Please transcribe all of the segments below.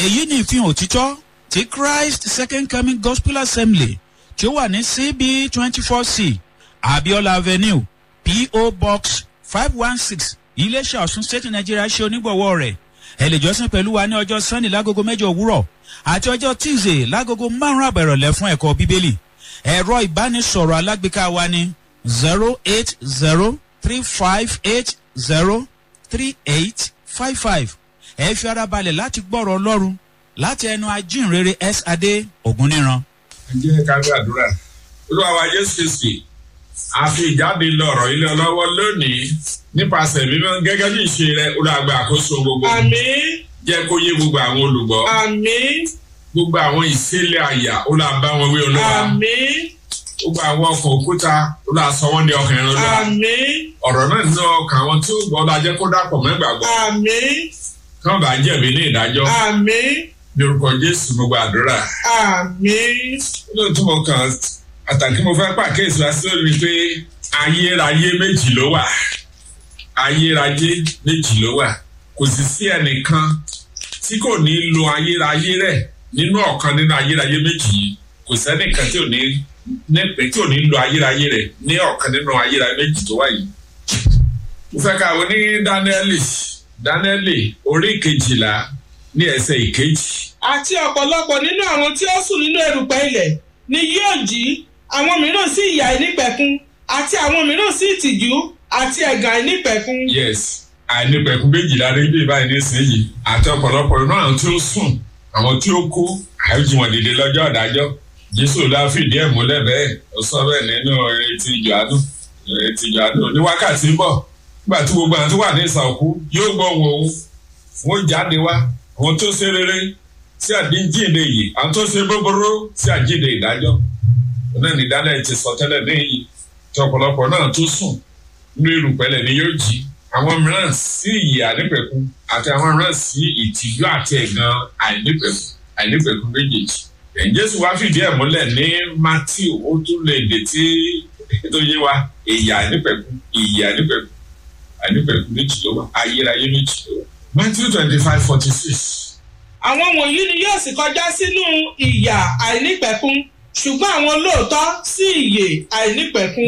èyí ni ìfihàn òtítọ́ ti christ second coming gospel assembly tí ó wà ní cb twenty four c abiola avenue po box five one six iléeṣẹ́ ọ̀sùn state nigeria ṣe onígbọ̀wọ́ rẹ̀ ẹ lè jọ́sìn pẹ̀lú wa ní ọjọ́ sunday lágogo mẹ́jọ òwúrọ̀ àti ọjọ́ tuesday lágogo márùn-ún àbẹ̀rọ̀lẹ̀ fún ẹ̀kọ́ bíbélì ẹ̀rọ ìbánisọ̀rọ̀ alágbèéká wa ní zero eight zero three five eight zero three eight five five ẹ fi ara balẹ̀ láti gbọ́rọ̀ ọlọ́run láti ẹnu ajínrere s adé ògúnníran. ẹ jẹ́ ká gbàdúrà olúwa wa jésù kristi a fi ìjáde lọ̀rọ̀ ilé ọlọ́wọ́ lónìí nípasẹ̀ mímọ́ gẹ́gẹ́ bí ìṣe rẹ olùgbà àkóso gbogbo Àmín. jẹ́ kó yé gbogbo àwọn olùgbọ́ Àmín. gbogbo àwọn ìṣẹ̀lẹ̀ àyà olùbá wọn wí olúwa Àmín. gbogbo àwọn ọkọ̀ òkúta olùsọ wọn di ọkàn ẹran olúwa Àmín. ọ̀rọ̀ náà nínú ọkàn àwọn tí ó gbọ́ ọlá jẹ́ kó dàpọ̀ mẹ́gbàgbọ́ Àmín. kán bá jẹ̀bi ní ìdájọ́ Àmín. ní orúkọ jésù gbogbo àdúrà Àmín. lóòótọ́ mo kàn àtàkì mo fẹ́ pàkíyèsí wá sí òní pé ayérayé méjì ló wà ayérayé méjì ló wà kò sì sí ẹnìkan tí kò ní lo ayérayé rẹ̀ nínú ọ̀kan nínú ayérayé méjì yìí kò sẹ́nìkan tí ò ní nípe tí ò ní lo ayérayé rẹ̀ ní ọ̀kan nínú ayérayé méjì tó wà yìí. mo fẹ́ ka wo ní dáníẹ́lì dáníẹ́lì orí kejìlá ní ẹsẹ̀ ìkejì. Àti ọ̀pọ̀lọpọ̀ nínú àwọn tí ó sùn nínú erùpẹ̀ ilẹ̀ ni yóò jí àwọn mìíràn sí ìyà ìnípẹ̀kun àti àwọn mìíràn sí ìtìjú àti ẹ̀gàn àìnípẹ̀kun. yes àìnípẹ̀kun méjìlá ní bí báyìí nísìnyí àti ọ̀pọ̀lọpọ̀ inú àwọn tí ó sùn àwọn tí ó kú àìjì wọn dìde lọ́jọ́ ìdájọ́ jésù lá fìdí ẹ̀ múlẹ̀ bẹ́ẹ̀ ó sọ bẹ́ẹ̀ nínú etí ìjọ́nù etí ìjọ́nù ní wákàtí ń bọ̀ nígbà tí gbogbo àwọn tó wà ní ìsànkú yóò gbọ́ wọn òun wọn jáde wá àwọn tó ṣe rere sí àdíjìnde yìí àwọn tó ṣe búburú sí àjíǹde ìdájọ́ náà ní dálẹ̀ ti sọ tẹ́lẹ̀ níyì tí ọ̀pọ̀lọpọ̀ náà tó sùn nínú irùpẹ̀lẹ̀ ni yóò jí àwọn mìíràn sí ìyè àìnípẹ̀kun àti àwọn mìíràn sí ìtìjú àti ẹ̀gàn àìnípẹ̀kun àìnípẹ̀kun méjèèjì. Jésù wá fìdí ẹ̀ múlẹ̀ ní Matthew ó tún lè dè tí tó yé wa ìyè àìnípẹ̀kun ìyè àìnípẹ̀kun àìnípẹ̀kun méjì ló wà ayérayé méjì ló wà. Matthew twenty five forty six. Àwọn wọ̀nyí ni yóò sì kọjá sínú ìyà àìnípẹ̀kun ṣùgbọ́n àwọn olóòótọ́ sí ìyè àìnípẹ̀kun.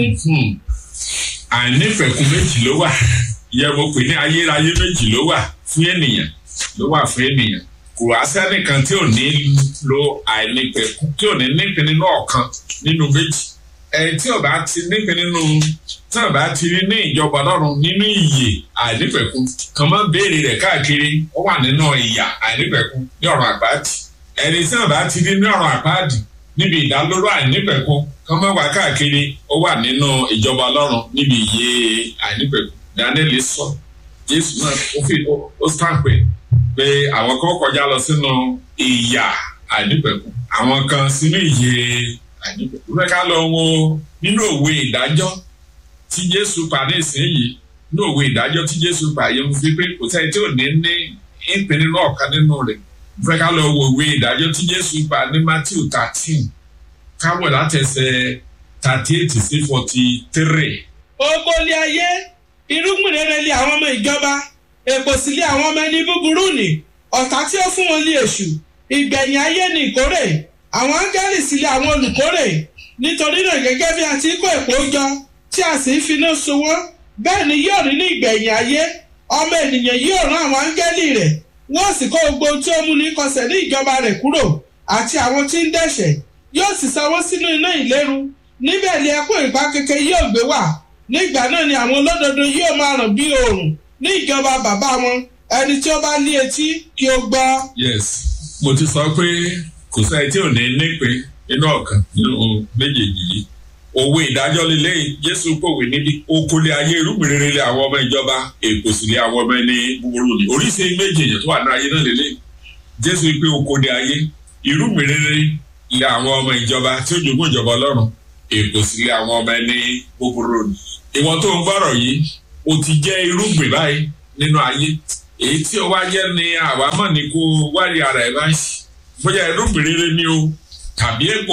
àìnípẹ̀kun méjì ló wà ìyẹn mo pè ní ayérayé méjì ló wà fún ènìyàn ló wà fún ènìyàn kò wá sẹ́nìkan tí ò ní lo àìnípẹ̀kun tí ò ní nípìn nínú ọ̀kan nínú méjì ẹni tí ò bá ti nípìn nínú tí ò bá ti rí ní ìjọba ọlọ́run nínú ìyè àìnípẹ̀kun kàn máa béèrè rẹ̀ káàkiri ó wà nínú ìyà àìnípẹ̀kun ní ọ̀rọ̀ àpáàdì ẹni tí ò bá ti rí ní ọ̀rọ̀ àpáàdì níbi ìdálóró àìnípẹ̀kun kàn máa wà káàkiri ó wà nínú ìjọba ọlọ́run níbi ìyè àìnípẹ̀kun daniel sọ jésù náà ó fi ó sàpè pé àwọn kan kọjá lọ sínú ìyà àìnípẹ̀kun àwọn kan sínú ìyè àìnípẹ̀kun fẹ́ ká lọ wo nínú òwe ìdájọ́ tí jésù pa ní ìsinyìí nínú òwe ìdájọ́ tí jésù pa yẹn mo fi pé kò sẹ́ni tí ò ní ní ìpín nínú ọ̀kan nínú rẹ̀ fẹ́ ká lọ wo òwe ìdájọ́ tí jésù pa ní matthew thirteen káwọ̀ látẹsẹ̀ thirty eight sí forty three. Ogolé ayé irúgbìn rere lé àwọn ọmọ ìjọba èpò sì lé àwọn ọmọ ẹni búburú nì ọ̀tá tí ó fún wọn lé èṣù ìgbẹ̀yìn ayé ní ìkórè àwọn áńgẹ́lì sì lé àwọn olùkórè nítorí náà gẹ́gẹ́ bí a ti kó èpò jọ tí a sì ń finá sowó bẹ́ẹ̀ ni yóò rí ní ìgbẹ̀yìn ayé ọmọ ènìyàn yóò rán àwọn áńgẹ́lì rẹ̀ wọ́n sì kó gbogbo tí ó mú ní kọsẹ̀ ní ìjọba rẹ̀ kúrò àti àwọn tí ń dẹ̀ṣẹ̀ yóò sì sanwó sínú iná ìléru níbẹ̀ ni ẹkún ìpá kékeré yóò gbé wà nígbà náà ni àwọn olódodo yóò máa ràn bí oòrùn ní ìjọba bàbá wọn ẹni tí ó bá ní etí kí ó gbọ́. yes mo ti sọ pé kò sẹ́ni tí ò ní nípe nínú ọ̀kan nínú méjèèjì yìí òwe ìdájọ́ lílé jésù pòwe níbi okòlé ayé irúgbìn rere lé àwọn ọmọ ìjọba èkó sì lé àwọn ọmọ ẹni búburú ni oríṣi méjì èèyàn tó wà ní ayé náà lélẹ̀ jésù pé okòlé ayé irúgbìn rere lé àwọn ọmọ ìjọba tí ó jogún ìjọba ọlọ́run èkó sì lé àwọn ọmọ ẹni búburú ni ìwọ tó ń gbọ́rọ̀ yìí o ti jẹ́ irúgbìn báyìí nínú ayé èyí tí o wá jẹ́ ni àwa mọ̀ ní kó wárí ara ẹ̀ báyìí bóyá irúgbìn rere ni o tàbí èpo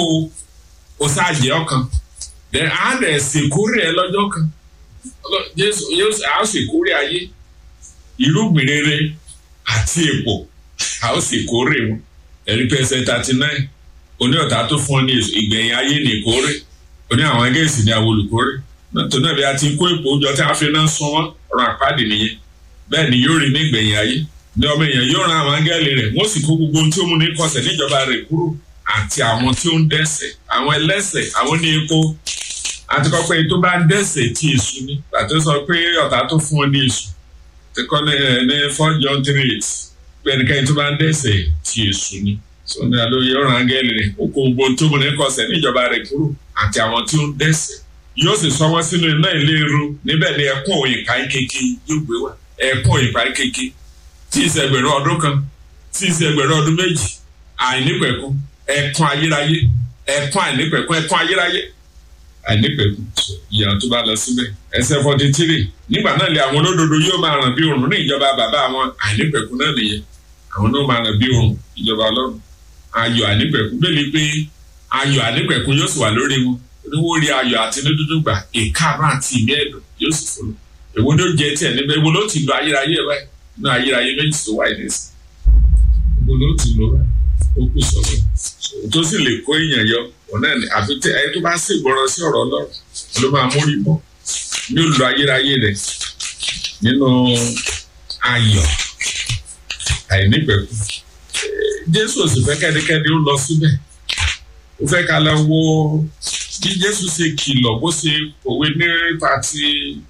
o sáàjẹ́ ọkàn then á dẹ̀ sèkórè ẹ lọ́jọ́ kan jésù yóò á sèkórè ayé irúgbìn rere àti èpo a ó sì kórè wọn ẹ̀rí pẹ́sẹ̀ thirty nine oní ọ̀tá tó fún ọ ní èso ìgbẹ̀yìn ayé ní ìkórè oní àwọn gẹ̀ẹ́sì ní àwọn olùkórè nítorí náà bí a ti kó èpò oúnjẹ tí a fi náà sún wọn ọ̀rọ̀ àpáàdì nìyẹn bẹ́ẹ̀ ni yóò rí ní ìgbẹ̀yìn ayé ní ọmọ èèyàn yóò ran àwọn áńgẹ́lì rẹ̀ wọ́n sì kó gbogbo ohun tí ó mú ní kọsẹ̀ níjọba rẹ̀ kúrò àti àwọn tí ó ń dẹ́sẹ̀ àwọn ẹlẹ́sẹ̀ àwọn ní epo àti kọ́ pé tó bá ń dẹ́sẹ̀ tí èṣù ni pàtó sọ pé ọ̀tá tó fún ọ ní èṣù tí kọ́ ní ní four john three eight pé ẹnikẹ́ni tó bá ń dẹ́sẹ̀ tí èṣù ni sọ ní àlóye ọ̀rọ̀ áńgẹ́lì rẹ̀ ó kó gbogbo ohun tó mú ní kọsẹ̀ níjọba rẹ̀ kúrò àti àwọn tí ó ń dẹ́sẹ̀ yóò sì sọ wọ́n sínú iná ìléru níbẹ̀ ni ẹkún òyìnká kéke yóò gbé wá ẹkún òyìnká kéke tí ì ṣẹgbẹ̀rún ọdún kan tí ì ṣẹgbẹ̀rún ọdún méjì àìnípẹ̀kún ẹkún ayérayé ẹkún àìnípẹ̀kún ẹkún ayérayé àìnípẹ̀kún ìyà tó bá lọ síbẹ̀ ẹsẹ̀ forty three nígbà náà lé àwọn olódodo yóò máa ràn bí òrùn ní ìjọba bàbá àwọn àìnípẹ̀kún náà nìyẹn àwọn náà máa ràn bí òrùn ìjọba ọlọ́run ayọ̀ àìnípẹ̀kún bẹ́ẹ̀ ni pé ayọ̀ àìnípẹ̀kún yóò sì wà lórí wọn oníwó rí ayọ̀ àti dídúdú gbà ìkáàánú àti ìmí ẹ̀dùn yóò sì fọlọ èwo ló jẹ tiẹ̀ níbẹ̀ èwo ló ti lo ayérayé ẹ̀ báyìí inú ayérayé méjì tó wáyé ní sí èwo ló ti lo ó kù sọ̀rọ̀ tó sì lè kó èèyàn yọ òun náà ni àfi tẹ ẹni tó bá sì gbọ́rọ̀ sí ọ̀rọ̀ ọlọ́run ló máa mórí bọ́ ní olùlọ ayérayé rẹ̀ nínú ayọ̀ àìnípẹ̀kù jésù ò sì fẹ́ kẹ́nikẹ́ni ó lọ síbẹ̀ ó fẹ́ ká lọ wo bí jésù ṣe kìlọ̀ bó ṣe òwe nípa ti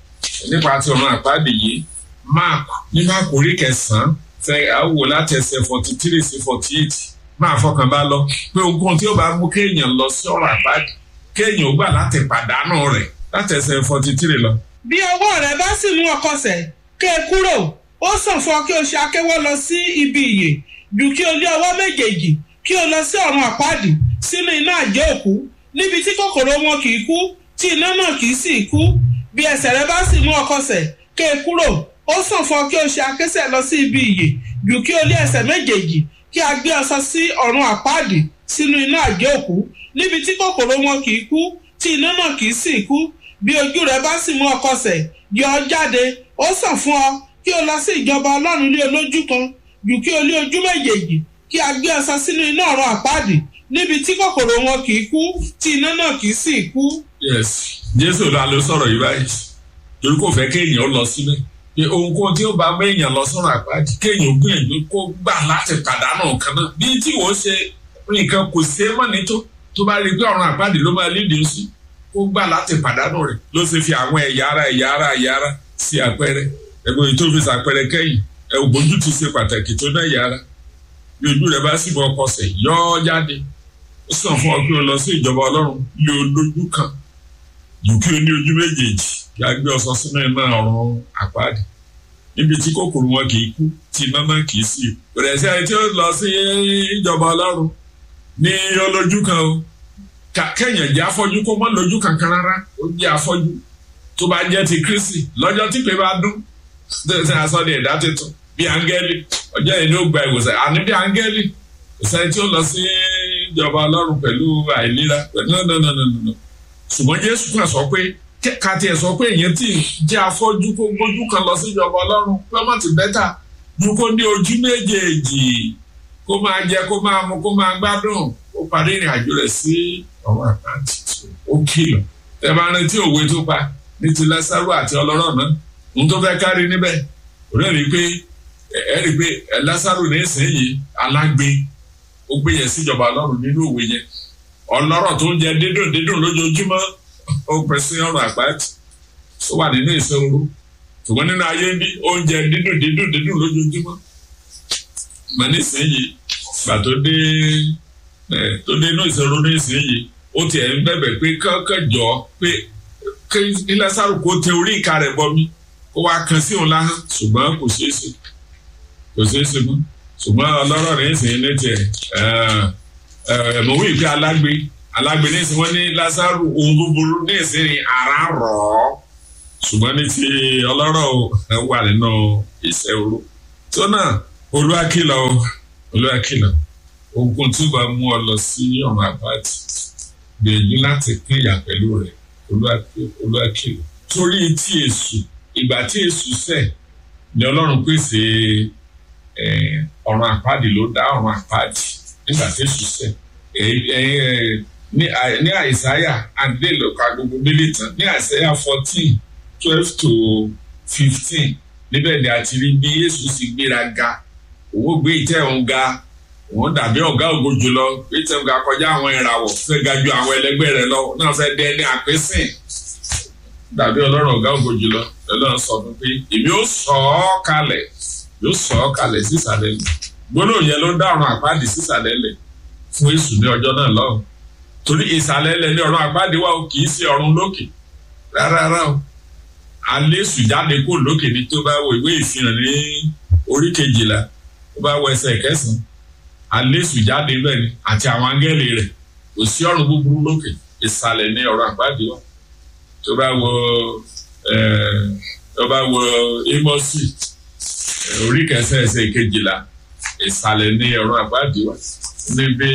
nípa ti ọ̀run àpáàdé yìí mark ní mark orí kẹsàn-án fẹ́ àwò láti ẹsẹ̀ forty three sí forty eight máa fọkàn bá lọ pé ogun tí ó bá mú kéèyàn lọ sí ọ̀run àpáàdé kéèyàn ó gbà láti pàdánù rẹ̀ láti ẹsẹ̀ forty three lọ. bí ọwọ́ rẹ bá sì mú ọ kọsẹ̀ ké e kúrò ó sàn fún ọ kí o ṣe akéwọ́ lọ sí ibi ìyè jù kí o lé ọwọ́ méjèèjì kí o lọ sí ọ̀run àpáàdì sínú iná àjẹ́ òkú níbi tí kòkòrò wọn kì í kú tí iná náà kì í sì kú bí ẹsẹ̀ rẹ bá sì mú ọ kọsẹ̀ ké e kúrò ó sàn fún ọ kí o ṣe akésẹ̀ lọ sí ibi ìyè jù kí o lé ẹsẹ̀ méjèèjì kí a gbé ọsọ sí ọ̀run àpáàdì sínú iná àjẹ́ òkú níbi tí kòkòrò wọn kì í kú tí iná náà kì í sì kú bí ojú rẹ bá sì mú ọ kọsẹ̀ yọ ọ jáde ó sàn fún ọ kí o lọ sí ìjọba ọlọ́run lé olójú kan jù kí o lé ojú méjèèjì kí a gbé ọsọ sínú iná ọ̀run àpáàdì níbi tí kòkòrò wọn kì í kú tí iná náà kì í sì kú. yes jésù la ló sọ̀rọ̀ yìí báyìí torí kò fẹ́ kéèyàn lọ síbẹ̀ pé ohunkóhun tí ó bá méèyàn lọ sọ̀rọ̀ àpáàdì kéèyàn gbìyànjú kó gbà láti pàdánù nǹkan náà bí tí wọ́n ṣe nǹkan kò ṣe é mọ́ ní tó tó bá rí i pé ọ̀run àpáàdì ló máa lédè sí kó gbà láti pàdánù rẹ̀ ló ṣe fi àwọn ẹ̀yà ara ẹ̀yà ara ẹ̀yà ara sí àpẹẹrẹ ẹgbẹ́ yìí tó fi ṣàpẹẹrẹ kẹ́yìn ẹ̀ ògbójú ti ṣe pàtàkì tó náà ẹ̀yà ara bí ojú rẹ̀ bá sì bọ́ ọkọ̀ọ̀sẹ̀ yọ́ jáde ó sàn fún ọ pé o lọ sí ìjọba ọlọ́run lé o lójú kan jù kí o ní ojú méjèèjì kí a gbé ọsọ sínú iná ọ̀run àpáàdì níbi tí kòkòrò wọn kì í kú tí iná náà kì í sì rẹ̀ sí ẹni tí ó lọ sí ìjọba ọlọ́run ní olójú kan o kẹ́yìn jẹ́ afọ́jú kó mọ́ lójú kankan rárá ó jẹ́ afọ́jú tó bá jẹ́ ti kristi lọ́jọ́ tí pé bá dún ṣe aṣọ ní ẹ̀dá tuntun bí áńgẹ́lì ọjọ́ yìí ni ó gba ìwòsàn àní bí áńgẹ́lì ìsẹ́ni tí ó lọ sí ìjọba ọlọ́run pẹ̀lú àìlera pẹ̀lú nọ́nọ́nọ́nọ́nọ́ ṣùgbọ́n jésù kan sọ pé kàtí ẹ̀ sọ pé èyàn tí jẹ́ afọ́jú kó gbójú kan lọ sí ìjọba ọlọ́run pé ọmọ ti bẹ́tà ju kó ní ojú méjèèjì kó máa jẹ kó máa mu kó máa gbádùn ó parí ìrìn àjò rẹ̀ sí ọwọ́ àkáǹtì ó kìlọ̀ tẹ bá rántí òwe tó pa ní ti lásàrò àti ọlọ́rọ̀ náà ohun tó fẹ́ kárí níbẹ̀ òun rí i pé ẹ rí i pé lásàrò ní ìsinyìí alágbe ó gbé yẹn síjọba ọlọ́run nínú òwe yẹn ọlọ́rọ̀ tó ń jẹ dídùn dídùn lójoojúmọ́ ó pẹ́ sí ọ̀rọ̀ àpáàtì ó wà nínú ìṣòro ṣùgbọ́n nínú ayé bí oúnjẹ dídùn dídùn dídùn lójoojúmọ́ mà nísìnyìí gbà tó dé tó dé inú ìṣòro nísìnyìí ó tiẹ̀ ń bẹ̀bẹ̀ pé kọ́kọ́ jọ pé kí lásàrò kó tẹ orí ìka rẹ̀ bọ́ mi kó wá kan sí òun láhán ṣùgbọ́n kò ṣeé ṣe kò ṣeé ṣe mọ́ ṣùgbọ́n ọlọ́rọ̀ rẹ̀ ń sìn ní tiẹ̀ mọ̀wé ìpè alágbe alágbe ní ìsìn wọn ní lásàrò ohun búburú ní ìsìn ara rọ̀ ọ́ ṣùgbọ́n ní ti ọlọ́rọ̀ wà nínú ìṣẹ́ oró tó náà olúwakìlọ̀ olúwakìlọ̀ ogun tí ó bá mú ọ lọ sí ọ̀nà àbáàtì gbìyànjú láti pín ìyà pẹ̀lú rẹ̀ olúwakìlọ̀ torí tí èṣù ìgbà tí èṣù ṣẹ̀ ni ọlọ́run pèsè ọ̀run àpáàdì ló dá ọ̀run àpáàdì nígbà tí èṣù sẹ̀ ní àìsáyà àdé lọ́ka gbogbo délé tán ní àìsáyà fourteen twelve to fifteen níbẹ̀ ni a ti rí bí èṣù sì gbéra ga òun gbé ìtẹ́ òun ga òun dàbí ọ̀gá ògo jùlọ pé ìtẹ́ òun ga kọjá àwọn ìràwọ̀ fẹ́ ga ju àwọn ẹlẹgbẹ́ rẹ̀ lọ náà fẹ́ dẹ́ ní àpésìn dàbí ọlọ́run ọ̀gá ògo jùlọ lọ́lọ́run sọ fún pé èmi ó sọ ọ́ kalẹ̀ yóò sọ ọ́ kalẹ̀ sísàlẹ̀ lẹ̀ gbólóhùn yẹn ló dá ọ̀run àpáàdì sísàlẹ̀ lẹ̀ fún èṣù ní ọjọ́ náà lọ́hùn torí ìsàlẹ̀ lẹ̀ ní ọ̀run àpáàdì wa kì í ṣe ọ̀run lókè rárá rárá o alẹ́ èṣù jáde kó lókè ní tó bá wo ìwé ìfihàn ní orí kejìlá tó bá wọ ẹsẹ̀ kẹsàn-án alẹ́ èṣù jáde bẹ́ẹ̀ ni àti àwọn áńgẹ́lì rẹ̀ kò sí ọ̀run búburú lókè ìsàlẹ̀ ní ọ̀run àpáàdì wa tó bá wọ tó bá wọ Ámósì orí kẹsàn ẹsẹ̀ kejìlá ìsàlẹ̀ ní ọ̀run àpáàdì wa níbi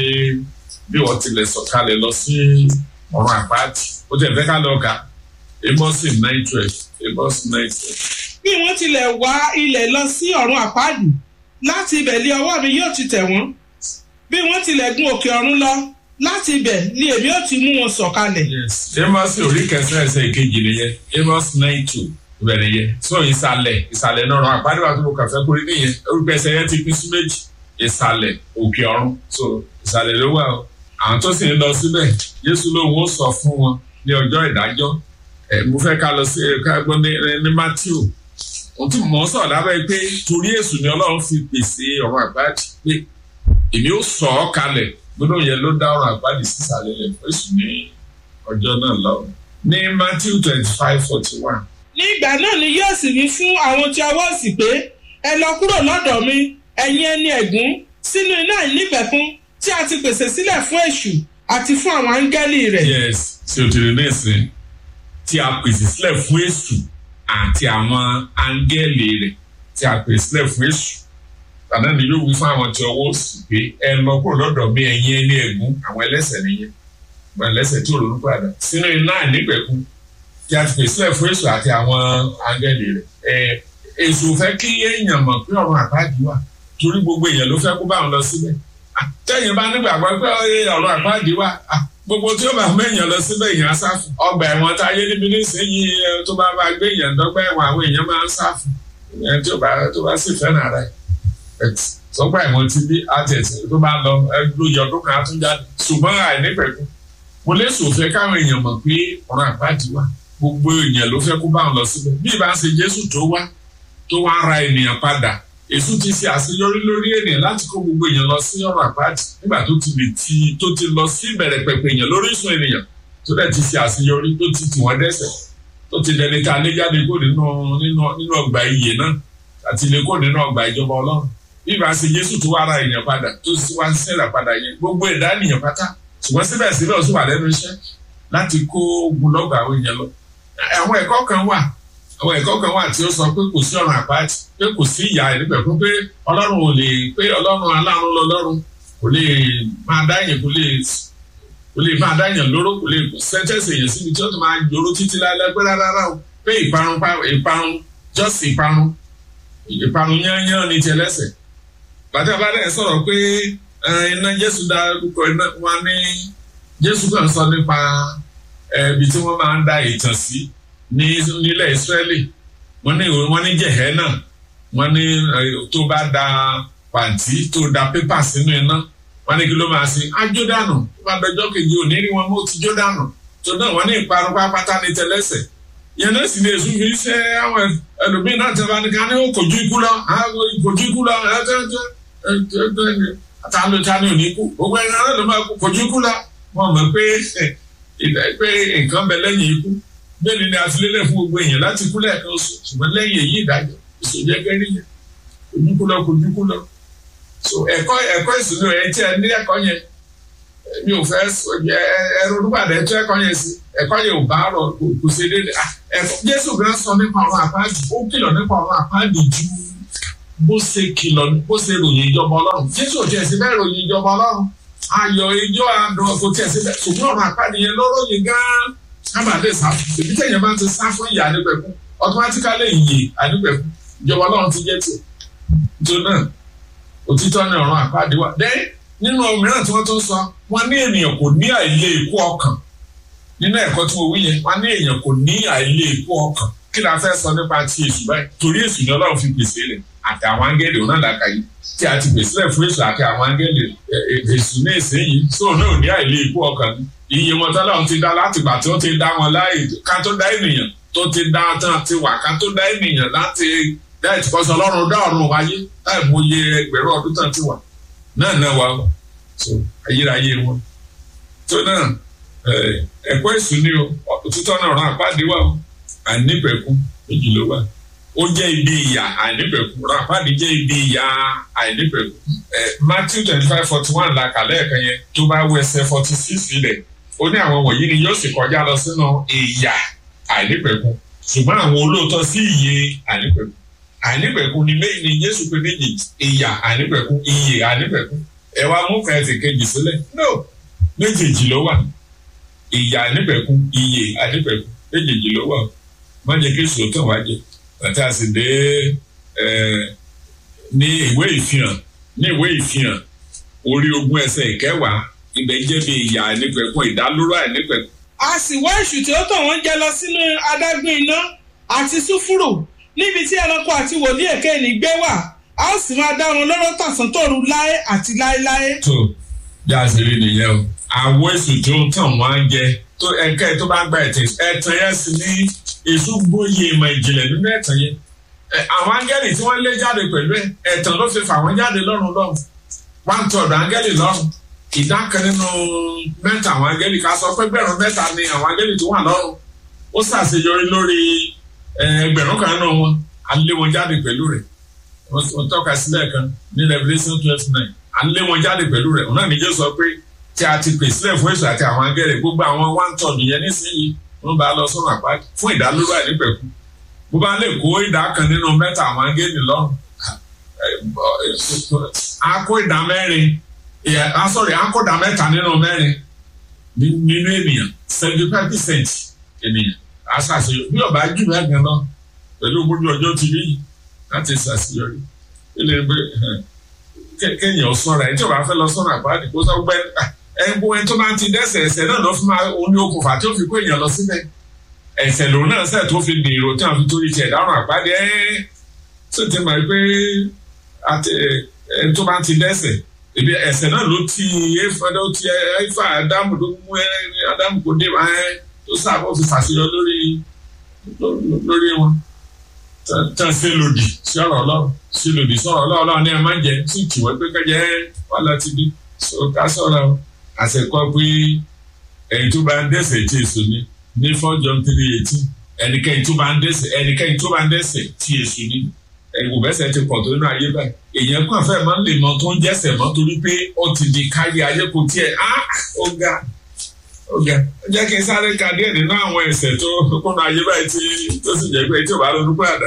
bí wọ́n tilẹ̀ sọ̀kalẹ̀ lọ sí ọ̀run àpáàdì ó tẹ̀ fẹ́ ká lọ kà Ámósì nine twelve Ámósì nine twelve. bí wọ́n tilẹ̀ wá ilẹ̀ lọ sí ọ̀run àpáàdì láti ibẹ̀ lé ọwọ́ mi yóò ti tẹ̀ wọ́n bí wọ́n tilẹ̀ gun òkè ọ̀run lọ láti ibẹ̀ ni èmi ó ti mú wọn sọ̀kalẹ̀. yes Ámósì orí kẹsàn ẹsẹ̀ kejì nìyẹn Ámósì nine two ibẹ̀ nìyẹn so ìsàlẹ̀ ìsàlẹ̀ náà ọ̀run àpáàdì wa tó mo kàn fẹ́ kórè nìyẹn orúkọ ẹsẹ̀ yẹn ti pín sí méjì ìsàlẹ̀ òkè ọ̀run so ìsàlẹ̀ ló wà o àwọn tó sì ń lọ síbẹ̀ Jésù lóun ó sọ fún wọn ní ọjọ́ ìdájọ́ ẹ̀ mo fẹ́ ká lọ sí ká gbọ́ ní ní Matthew ohun tí mò ń sọ̀rọ̀ lábẹ́ pé torí èṣù ni Ọlọ́run fi pèsè ọ̀run àpáàdì pé èmi ó sọ ọ́ kalẹ̀ gbọ́dọ̀ yẹn ló dá ọ̀run àpáàdì sísàlẹ̀ rẹ̀ fún èṣù ní ọjọ́ náà lọ́wọ́ ní Matthew twenty five forty one. ní ìgbà náà ni yóò sì wí fún àwọn tí ọwọ́ sì pé ẹ lọ kúrò lọ́dọ̀ mi ẹ̀yin ẹni ẹ̀gún sínú iná ìnípẹ̀kún tí a ti pèsè sílẹ̀ fún èṣù àti fún àwọn áńgẹ́lì rẹ̀. yes ṣe òtún ní ìsìn tí a pèsè sílẹ̀ fún èṣù àti àwọn áńgẹ́lì rẹ̀ tí a pèsè sílẹ̀ fún èṣù tàbí ni yóò wí fún àwọn tí ọwọ́ sì pé ẹ lọ kúrò lọ́dọ̀ mi ẹ̀yin ẹni ẹ̀gún àwọn ẹlẹ́ṣẹ̀ nìyẹn àwọn ẹlẹ́ṣẹ̀ tí ò ronú padà sínú iná ìnípẹ̀kún tí a ti pèsè sílẹ̀ fún èṣù àti àwọn áńgẹ́lì rẹ̀ ẹ̀ èṣù fẹ́ kí èèyàn mọ̀ pé ọ̀run àpáàdì wà torí gbogbo èèyàn ló fẹ́ kó bá wọn lọ síbẹ̀ tẹ́yìn bá nígbàgbọ́ pé ọ̀run àpáàdì wà gbogbo tí ó bá mú èèyàn lọ síbẹ̀ èèyàn á sáfù ọgbà ẹ̀wọ̀n tá a yé níbi nísìnyí tó bá bá gbé èèyàn dọ́gba ẹ̀wọ̀n àwọn èèyàn máa ń sáfù ẹni tó bá tó bá sì fẹ́ràn ara ẹ̀ sọgbà ẹ̀wọ̀n ti bí àtẹ̀tẹ̀ tó bá lọ lóye ọdún kan á tún jáde ṣùgbọ́n àìnípẹ̀kun mo lè sòfẹ́ káwọn èèyàn mọ̀ pé ọ̀run àpáàdì wà gbogbo èèyàn ló fẹ́ kó bá wọn lọ síbẹ̀ bí ìbá ṣe Jésù tó wá tó wá ra ènìyàn padà èṣù ti ṣe àṣeyọrí lórí ènìyàn láti kó gbogbo èèyàn lọ sí ọ̀rọ̀ àpáàdì nígbà tó ti lè ti tó ti lọ sí ìbẹ̀rẹ̀ pẹ̀pẹ̀ èèyàn lórí ìsun ènìyàn tó dẹ̀ ti ṣe àṣeyọrí tó ti tì wọ́n dẹ́ṣẹ̀ tó ti dẹni ta lé jáde kó nínú nínú nínú ọgbà iyè náà àti lè kó nínú ọgbà ìjọba ọlọ́run bí ìbá ṣe Jésù tó wá ra èèyàn padà tó ti wá ṣẹlẹ̀ padà yẹn gbogbo ẹ̀dá ènìyàn pátá ṣùgbọ́n síbẹ̀síbẹ̀ ó sì wà lẹ́nu iṣẹ́ láti kó ogunlọ́gọ̀ àwọn èèyàn lọ àwọn ẹ̀kọ́ kan wà àwọn ẹ̀kọ́ kan wà tí ó sọ pé kò sí ọ̀run àpáàtì pé kò sí ìyà níbẹ̀ fún pé ọlọ́run ò lè pé ọlọ́run aláàánú lọ́lọ́run kò lè máa dáyàn kò lè kò lè máa dáyàn lóró kò lè sẹ́ńtẹ́sì èèyàn síbi tí ó tún máa jòrò títí láìláì pé rárá o pé ìparun ìparun jọ́sì ìparun ìparun yányán ní tiẹ̀ lẹ́sẹ̀ bàtà bá dẹ̀ sọ̀rọ̀ pé iná Jésù dárúkọ iná wa ní Jésù kàn sọ nípa ibi tí wọ́n máa ń da ìtàn sí ní nílẹ̀ Ísírẹ́lì wọ́n ní wọ́n ní Jèhẹ́nà wọ́n ní tó bá da pàǹtí tó da pépà sínú iná wọ́n ní kí ló máa ṣe ájó dànù tó bá dọjọ́ kejì òní rí wọn mọ́ ti jó dànù tó náà wọ́n ní ìparun pápátá ní tẹlẹ́sẹ̀ yẹn náà sì ní èso fi ṣe àwọn ẹlòmíín náà tẹ bá ní ká ní ó kojú ikú lọ kojú ikú lọ àtàlù tani ò ní kú gbogbo ẹni náà ló máa kojú ikú lọ wọ́n mọ̀ pé pé nǹkan bẹ lẹ́yìn ikú bẹ́ẹ̀ni ni àfilélẹ̀ fún gbogbo èèyàn láti kú lẹ́ẹ̀kan oṣù ṣùgbọ́n lẹ́yìn èyí ìdájọ́ ìṣòjẹ́ gẹ́rí yẹn ojúkú lọ kò ojúkú lọ. so ẹ̀kọ́ ẹ̀kọ́ ìṣúná ẹ̀ tí ẹ ní ẹ̀kọ́ yẹn mi ò fẹ́ ẹ̀rọ olúbàdàn ẹ̀tọ́ ẹ̀kọ́ yẹn sí ẹ̀kọ́ yẹn ò bá rọ kò ṣe déédéé ẹ̀kọ́ Jésù gan sọ nípa ọ̀run àpáàdì ó kìlọ̀ nípa ọ̀run àpáàdì ju bó ṣe kìlọ̀ bó ṣe ròyìn ìjọba Ọlọ́run Jésù ò tiẹ̀ sí bẹ́ẹ̀ ròyìn ìjọba Ọlọ́run ayọ̀ ijó àdùn kò tiẹ̀ sí bẹ́ẹ̀ ṣùgbọ́n ọ̀run àpáàdì yẹn ló ròyìn gan-an kábàdé sá èmi tẹ̀yẹ̀ bá ti sá fún ìyá nípẹ̀kún automatically ìyè ànípẹ̀kún ìjọba ọlọ́run ti jẹ́ tiẹ̀ tó náà òtítọ́ ní ọ̀run àpáàdé wà dẹ́ nínú mìíràn tí wọ́n tún sọ wọ́n ní ènìyàn kò ní àìlè ikú ọkàn nínú ẹ̀kọ́ tí mo wí yẹn wọ́n ní èèyàn kò ní àìlè ikú ọkàn kí la fẹ́ sọ nípa ti èṣù báyìí torí èṣù ni ọlọ́run fi pèsè rẹ̀ àti àwọn áńgẹ́lì òun náà dàkà yìí tí a ti pèsè rẹ̀ fún èṣù àti àwọn áńgẹ́lì èṣù ní ìsinyìí sóò náà ò ní àìlè ikú ọkàn iye wọn tọ́lọ́run ti dá látìgbà tí ó ti dá wọn láì ká tó dá ènìyàn tó ti dá tán ti wà ká tó dá ènìyàn láti dá ìtìkọ́sọ ọlọ́run dá ọ̀run wáyé láì mú iye ẹgbẹ̀rún ọdún tán ti wà náà náà wà so ayérayé wọn tó náà ẹ̀kọ́ èṣù ni o òtítọ́ náà rán àpáàdé wà o àìnípẹ̀kun méjì ló wà ó jẹ́ ibi ìyà àìnípẹ̀kun rán àpáàdé jẹ́ ibi ìyà àìnípẹ̀kun Matthew twenty five forty one la kà lẹ́ẹ̀kan yẹn tó bá wọ ẹsẹ̀ forty six ilẹ̀ ó ní àwọn wọ̀nyí ni yóò sì kọjá lọ sínú ìyà àìnípẹ̀kun ṣùgbọ́n àwọn olóòótọ́ sí ìyè àìnípẹ̀kun àìnípẹ̀kun ni méjì ni Jésù pé méjì ìyà àìnípẹ̀kun ìyè àìnípẹ̀kun ẹ wá mú kẹ́ẹ̀tì kejì sílẹ̀ no méjèèjì ló wà ìyà àìnípẹ̀kun ìyè àìnípẹ̀kun méjèèjì ló wà má jẹ́ kí èso tàn wá jẹ bàtà sì dé ní ìwé ìfihàn ní ìwé ìfihàn orí ogún ẹsẹ̀ ìkẹwàá ibẹ̀ jẹ́ bí ìyà àìnípẹ̀kun ìdálóró àìnípẹ̀kun. a sì wá èṣù tí ó tàn wọ́n jẹ lọ sínú adágún iná àti súfúrù níbi tí ẹranko àti wòlíì èké ní gbé wà a ó sì máa dá wọn lóró tàṣán tòru láé àti láéláé. tó bí a ṣe rí nìyẹn o àwọn èṣù tí ó tàn wọ́n jẹ tó ẹ̀ka tó bá gba ẹ̀tàn ẹ̀tàn yẹn sì ní èṣù gbóyè ìmọ̀ ìjìnlẹ̀ nínú ẹ̀tàn yẹn àwọn áńgẹ́lì tí wọ́n lé jáde pẹ̀lú ẹ̀ ẹ̀tàn ló fi fà wọ́n jáde lọ́run lọ́run one third áńgẹ́lì lọ́run ìdá kan nínú mẹ́ta àwọn áńgẹ́lì ká sọ pé gbẹ̀rún mẹ́ta ni àwọn áńgẹ́lì tó wà lọ́run ó ṣàṣeyọrí lórí ẹgbẹ̀rún kan nínú wọn à ń lé wọn jáde pẹ̀lú rẹ̀ wọ́n tọ́ka sílẹ̀ kan ní Revelation twelve nine à ń lé wọn jáde pẹ̀lú rẹ̀ òun náà ní Jésù sọ pé tí a ti pèsè sílẹ̀ fún èso àti àwọn áńgẹ́lì gbogbo àwọn one third yẹn nísìnyí wọ́n bá lọ sọ́nà àpáàdé fún ìdálóró àìnípẹ̀kun bó bá lè kó ìdá kan nínú mẹ́ta àwọn áńgẹ́lì lọ́rùn a kó ìdá mẹ́rin a sọ̀rọ̀ a kó ìdá mẹ́ta nínú mẹ́rin nínú ènìyàn seventy five percent ènìyàn a ṣàṣeyọrí bí ọba jù bẹ́ẹ̀ gan lọ pẹ̀lú gbogbo ọjọ́ ti rí láti ṣàṣeyọrí ilé ẹgbẹ́ kéèyàn sọ̀rọ̀ ẹ̀ tí ọba fẹ́ lọ sọ̀rọ̀ àpáàdé kó sọ gbẹ́ ẹ̀gbọ́n ẹni tó bá ti dẹ́ṣẹ̀ ẹ̀ṣẹ̀ náà lọ fún ma oní okùnfà tí ó fi kó èèyàn lọ síbẹ̀ ẹ̀ṣẹ̀ lòun náà ṣẹ̀ tó fi dèrò tí wọ́n fi torí tiẹ̀ dárùn àpáàdé ẹ̀ tó ti mọ̀ pé ẹni tó bá ti dẹ́ṣẹ̀ ebi ẹ̀ṣẹ̀ náà ló ti efa ló ti efa Ádámù ló mú ẹ Ádámù kò dé wa ẹ tó sábà fi fàṣeyọ lórí lórí wọn tán ṣe lòdì sí ọ̀rọ̀ Ọlọ́run ṣe lòdì sọ̀rọ̀ Ọlọ́run Ọlọ́run ní ẹ má jẹ sí tìwọ́ pé kẹjẹ wà láti dé so ká sọ̀rọ̀ àṣekọ́ pé ẹni tó bá ń dẹ́ṣẹ̀ tí èso ní ní four John three eighteen ẹnikẹ́ni tó bá ń dẹ́ṣẹ̀ ẹnikẹ́ni tó bá ń dẹ́ṣẹ̀ tí èso ní ẹ̀wò bẹ́sẹ̀ ti pọ̀ tó nínú ayé báyìí èèyàn kàn fẹ́ máa ń lè mọ tó ń jẹ́sẹ̀ mọ́ torí pé ó ti di kárí ayé kò tiẹ̀ á ó ga ó ga jẹ́ kí n sáré ka díẹ̀ nínú àwọn ẹ̀ṣẹ̀ tó kúnnú ayé báyìí tí tó sì jẹ́ pé tí ò bá ronú pàdà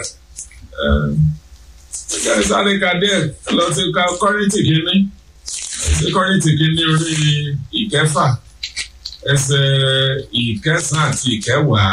jẹ́ kí n sáré ka díẹ̀ lọ sí ká kọ́rìntì kínní sí kọ́rìntì kínní orí ìkẹfà ẹsẹ̀ ìkẹsàn-án àti ìkẹwàá.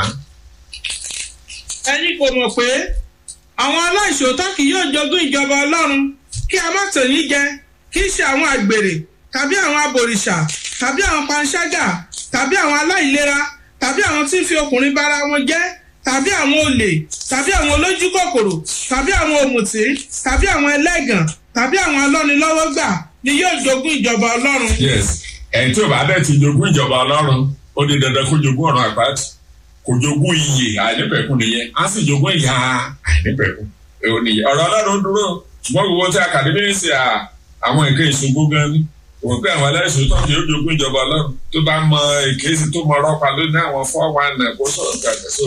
ẹni kò mọ̀ pé àwọn aláìṣòótọ́ kì yóò jogún ìjọba ọlọ́run kí a má tàn yín jẹ kì í ṣe àwọn àgbèrè tàbí àwọn abòrìṣà tàbí àwọn panṣágà tàbí àwọn aláìlera tàbí àwọn tí ń fi ọkùnrin bára wọn jẹ́ tàbí àwọn olè tàbí àwọn olójú kòkòrò tàbí àwọn òmùtí tàbí àwọn ẹlẹ́gàn tàbí àwọn alọ́nilọ́wọ́gbà ni yóò jogún ìjọba ọlọ́run. yes ẹni tí ò bá dẹ̀ ti jogún ìjọba ọlọ́run ó di dandan kó jogún ọ̀run àpáàtì kò jogún iyè àìnípẹ̀kun nìyẹn á sì jogún ìyà àìnípẹ̀kun nìyẹn ọ̀rọ̀ ọlọ́run dúró ṣùgbọ́n gbogbo tí akademi ń ṣe àwọn nǹkan ìṣògbó gan ni òun pé àwọn aláìsàn tó kì í jogún ìjọba ọlọ́run tó bá mọ èkéyìí tó mọ ọlọ́pàá lónìí àwọn four one nine kó sọ̀rọ̀ gbàgbé so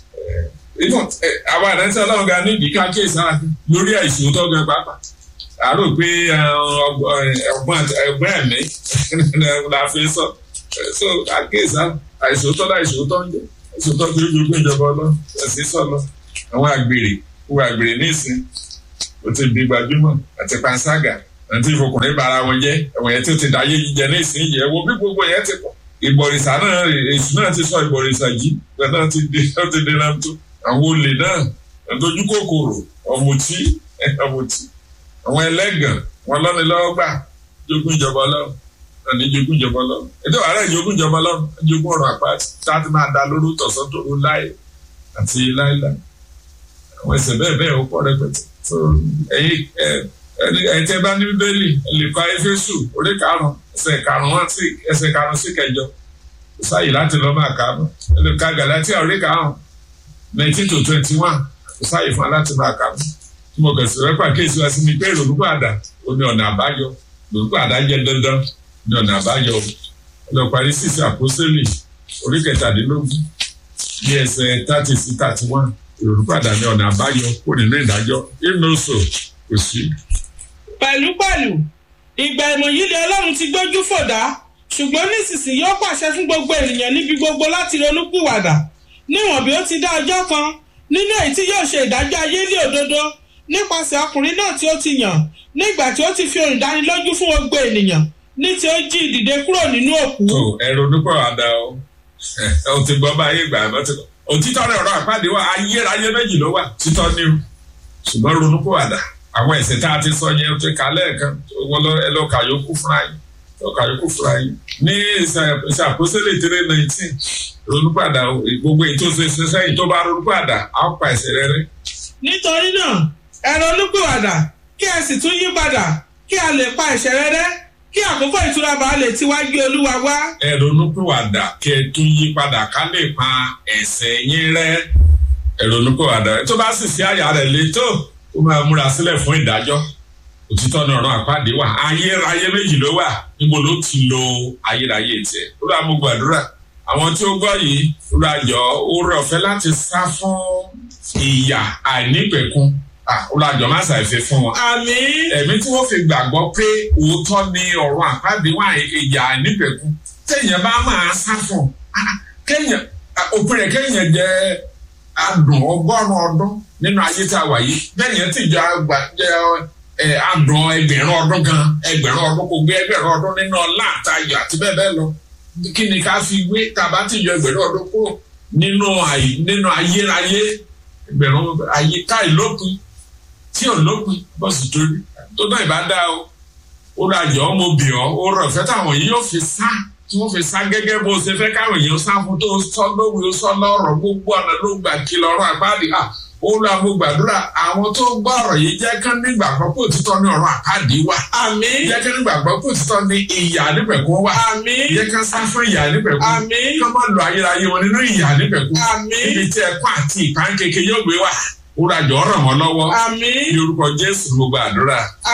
àwọn àdáńtí ọlọ́run gan ní ìdíkà kéèsì ara lórí àìsàn tó gan pàápàá àrò pé ọgbọ́n ẹ̀mí la fi sọ so àkéèsì àìsàn tó láìsàn tó ń jẹ àìsàn tó kì í jogún ìjọba ọlọ́run ẹ̀sìn sọ̀lọ́ àwọn àgbèrè wọ àgbèrè nísìn ó ti di gbajúmọ̀ àti panṣágà àti ìfọkùnrin bara wọn jẹ́ ẹ̀wọ̀n yẹn tí ó ti dá yé jíjẹ nísìn yẹ wo bí gbogbo yẹn ti pọ̀ ìbọ̀rìṣà náà èṣù náà ti sọ ìbọ̀rìṣà yìí bẹ́ẹ̀ náà ti di ó ti di náà tó àwọn olè náà ẹ̀dójú kòkòrò ọ̀mùtí ọ̀mùtí àwọn ẹlẹ́gàn wọn lọ́ni lọ́wọ́ gbà jogún ìjọba ọlọ́run ẹni jogún ìjọba ọlọ́run ètò ààrẹ jogún ìjọba ọlọ́run jogún ọ̀rọ̀ àpáàtì táàtì máa da lóru tọ̀sán tòru láì àti láìláì àwọn ẹsẹ̀ bẹ́ẹ̀ bẹ́ẹ̀ ó pọ̀ rẹpẹtẹ so ẹ̀yin ẹ̀yin tẹ́ bá ní bíbélì ẹ lè kọ́ Éfésù orí karùn-ún ẹsẹ̀ karùn-ún sí ẹsẹ̀ karùn-ún sí kẹjọ kò sáyè láti lọ máa kà á mọ́ ẹ lè ka Gàlátíà orí karùn-ún nineteen to twenty one kò sáyè fún wa láti máa kà á mọ́ tí mo kẹsì rẹ pàkíyèsí wa sí mi pé ìrònúkọ àdá ó ní ọ̀nà àbáyọ ìrònúkọ àdá jẹ́ dandan ní ọ̀nà àbáyọ lọ parí sísè àpọ́sẹ́lì orí kẹtàdínlógún ní ẹsẹ̀ thirty sí thirty one ìrònúkọ àdá ní ọ̀nà àbáyọ kó nínú ìdájọ́ ìnóso kò sí. pẹ̀lúpẹ̀lú ìgbà ìmọ̀ yìí lé ọlọ́run ti gbójú fòdá ṣùgbọ́n nísinsìnyí ó pàṣẹ fún gbogbo ènìyàn níbi gbogbo láti ronúpìwàdà níwọ̀n bí ó ti dá ọjọ́ kan nínú èyí tí yóò ṣe ìdájọ́ ayé ní òdodo nípasẹ̀ ọkùnrin náà tí ó ti yàn nígbà tí ó ti fi ohun ìdánilójú fún gbogbo ènìyàn ní tí ó jí ìdìde kúrò nínú òkú. tó ẹrù onípọ̀ àdá o ẹ ò ti gbọ́ bá ayé ìgbà àná ti kọ́ òtítọ́ rẹ̀ ọ̀rọ̀ àpáàdé wa ayérayé méjì ló wà títọ́ ní o ṣùgbọ́n ronúpọ̀ àdá àwọn ẹ̀sẹ̀ tá a ti sọ yẹn ti kà lẹ́ẹ̀kan wọ́n lọ ẹ lọ kà yókù fúnra yín lọ kà yókù fúnra yín ní ìṣàkóṣẹ́lẹ̀ tẹ́lẹ̀ nineteen ronúpọ̀ àdá gbogbo ètò ìṣẹ́ṣẹ́ yìí tó bá ronúpọ̀ àdá á pa ẹ̀sẹ̀ rẹ̀ rẹ́. nítorí náà ẹ ronúpìwàdà kí ẹ sì tún yí padà kí a lè pa ẹ̀ṣẹ̀ rẹ́ rẹ́ kí àkókò ìtura bá lè tiwájú olúwa wá. ẹ ronúpìwàdà kí ẹ tún yí padà ká lè pa ẹ̀ṣẹ̀ yín rẹ́ ẹ ronúpìwàdà tó bá sì sí àyà rẹ̀ létò ó máa múra sílẹ̀ fún ìdájọ́ òtítọ́ ní ọ̀rọ̀ àpáàdé wà ayérayé méjì ló wà níbo ló ti lo ayérayé tiẹ̀ ó rà mú gbàdúrà àwọn tí ó gbọ́ yìí ó rà jọ ó rẹ̀ ọ̀fẹ́ láti sá fún ìyà àìnípẹ̀kun olùjọ máa ṣàìfẹ́ fún wọn. àmín. ẹ̀mí tí wọ́n fi gbàgbọ́ pé òótọ́ ni ọ̀rọ̀ àpáàdé wà ìyà àìnípẹ̀kun téèyàn bá máa sá fún kéèyàn òpin rẹ̀ kéèyàn jẹ́ adùn ọgọ́rùn-ún ọdún nínú ayé tá a wà yìí bẹ́ẹ̀ yẹn ti jọ àgbà jẹ́ adùn ẹgbẹ̀rún ọdún kan ẹgbẹ̀rún ọdún kò gbé ẹgbẹ̀rún ọdún nínú ọlá àtayọ̀ àti bẹ́ẹ̀ bẹ́ẹ̀ lọ kí ni ká fi gbé tàbá ti yọ ẹgbẹ̀rún ọdún kúrò nínú nínú ayérayé ẹgbẹ̀rún ayé káì lópin tí ò lópin bọ́sì torí tó náà ìbá dá o ó ra jọ ọmọ bì ọ́ ó rọ̀ fẹ́ táwọn yìí yóò fi sá tí wọ́n fi sá gẹ́gẹ́ bó ṣe fẹ́ káwọn èèyàn sá fún tó sọ lóhùn ó sọ lọ́rọ̀ gbogbo ọ̀nà ló gbà kí lọ́rọ̀ àpáàdé à ó ra mo gbàdúrà àwọn tó gbọ́ ọ̀rọ̀ yìí jẹ́ kán nígbàgbọ́ pé òtítọ́ ní ọ̀rọ̀ àpáàdé wà. àmín. jẹ́ kán nígbàgbọ́ pé òtítọ́ ní ìyà nípẹ̀kún wà. àmín. jẹ́ kán sá fún ìyà nípẹ̀kún. àmín. kán má lo ayérayé wọn nínú ìyà nípẹ̀kún. àmín. níbi tí ẹ̀kọ́ àti ìpánkeke yóò gbé wà ó ra jọ ràn wọ́n lọ́wọ́. àmín. ní orúkọ Jésù mo gbàdúrà.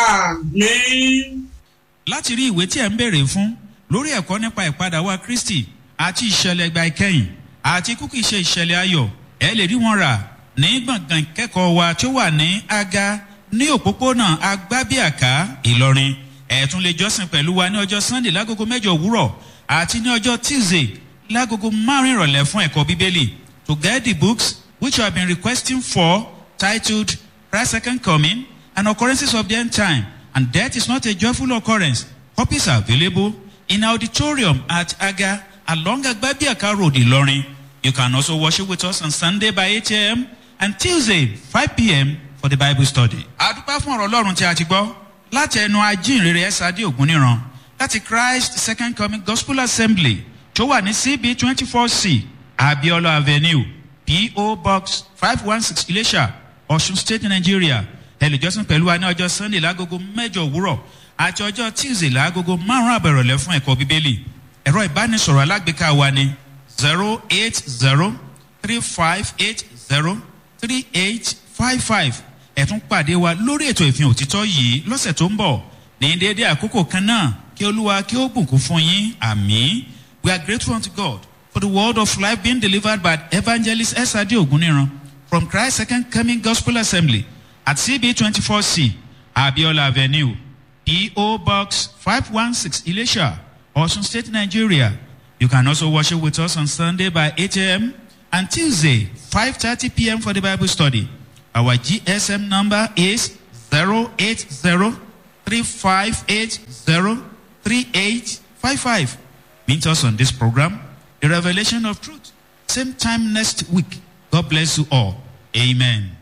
àmín. láti rí ìwé tí ẹ̀ ń béèrè fún lórí ẹ̀kọ́ nípa ìpadà wá Kristi àti ìṣẹ̀lẹ̀ ìgbà ìkẹyìn àti kúkì ṣe ìṣẹ̀lẹ̀ ayọ̀ ẹ lè rí wọn rà ní gbọ̀ngàn ìkẹ́kọ̀ọ́ wa tó wà ní aga ní òpópónà agbábíàká Ìlọrin ẹ tún lè jọ́sìn pẹ̀lú wa ní ọjọ́ Sunday lágogo mẹ́jọ òwúrọ̀ àti ní ọjọ́ Tuesday lágogo márùn ìrọ̀lẹ́ fún ẹ̀kọ́ Bíbélì to get the books which you have been requesting for titled Christ's Second Coming and Occurrences of the End Time and Death is not a joyful occurrence. Copies are available in auditorium at Aga along Agbabiaka Road, Ilorin. You can also worship with us on Sunday by 8 a.m. and Tuesday 5 p.m. for the Bible study. Àdúpẹ́ fún ọ̀rọ̀ Ọlọ́run tí a ti gbọ́ láti ẹnu ajínrere Ẹ́sàdé Ògúnníran láti Christ Second Coming Gospel Assembly tó wà ní CB twenty four C Abiola Avenue P.O. Box five one six Ilesha Ọ̀ṣun State Nigeria ẹ lè jọ́sìn pẹ̀lú wa ní ọjọ́ Sunday lágogo mẹ́jọ òwúrọ̀ àti ọjọ́ Tuesday lágogo márùn-ún àbẹ̀rọ̀lẹ́ fún ẹ̀kọ́ Bíbélì ẹ̀rọ ìbánisọ̀rọ̀ alágbèéká wa ni zero eight zero three five eight zero three eight five five ẹ tún pàdé wa lórí ètò ìfihàn òtítọ́ yìí lọ́sẹ̀ tó ń bọ̀ ní déédé àkókò kan náà kí Olúwa kí ó bùkún fún yín àmín we are grateful unto God for the word of life being delivered by evangelist Esade Oguniran from Christ Second Coming Gospel Assembly at CB twenty four C Abiola Avenue P.O. Box five one six Ilesha Osun State Nigeria you can also worship with us on Sunday by 8 a.m. and Tuesday 5:30 p.m. for the Bible study. Our GSM number is 08035803855. Meet us on this program, The Revelation of Truth. Same time next week. God bless you all. Amen.